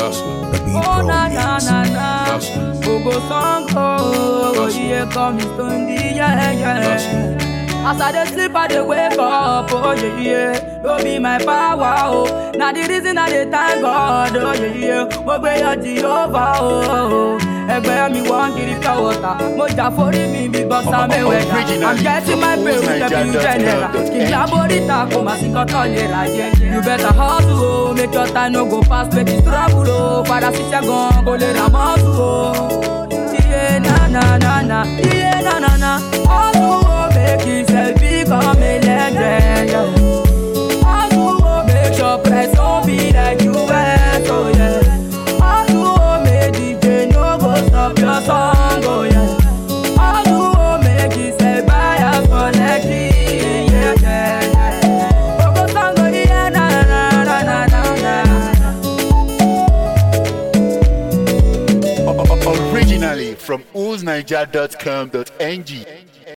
The B Oh Pro na na Mix. na na, Ogo song oh, yeah come Mr. yeah yeah. As I dey sleep, I dey wake up, oh yeah yeah. Don't be my power, oh. Now the reason I dey thank God, oh yeah yeah. Mo gbé yọ Jehovah, oh. Ẹgbẹ́ mi wọ́n kiri pure water. Mo jà forí mi bí bọ́sà mẹ́wẹ̀dà. I'm getting my pay with the bill general. Kì í jábórí ta kò má sí kọ́tọ́ lè ra jẹjẹ. You better hustle, oh. Make your time no go pass, make it trouble, oh. Padà síṣẹ́ gan, kò lè ra mọ́tò, oh. Iye na na na na, iye na na na. Hustle, oh. Make yourself become a legend, yeah. Hustle, oh. Make your press don't be like you went, oh yeah. Hustle, oh. Make DJ no go stop your song, oh yeah. Hustle, oh. Make yourself buy a collect it, yeah, yeah, yeah. Ogo song, oh yeah, na na na na na na. Originally from oolsniger.com.ng.